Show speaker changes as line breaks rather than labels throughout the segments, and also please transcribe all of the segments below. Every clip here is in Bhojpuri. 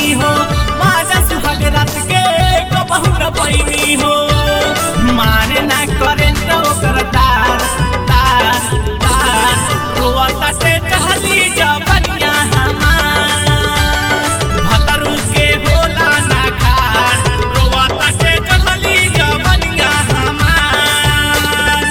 पैनी हो माजा सुहाग रात के कबहू न पैनी हो मारे ना करे तो ओकर तार तार तार रोआ ताटे टहली जबनिया हमार भतरू के होला ना खार रोआ ताटे टहली जबनिया हमार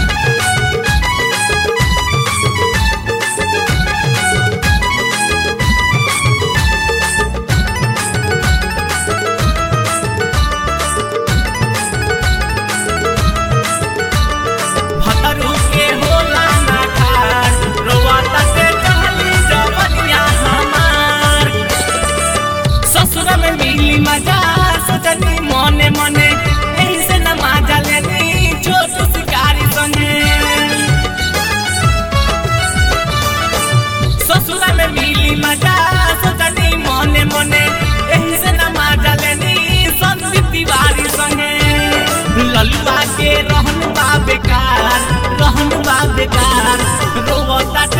भतरू के होला ना खार रोआ ताटे टहली जबनिया हमार ससुर में मिली मजा सजनी मने मने यही से न मजा लेनी छोटू शिकारी संगे ससुर में मिली मजा सजनी मने मने यही से न मजा लेनी संदीप तिवारी संगे ललुआ के रहन बा बेकार रहन बा बेकार रोवता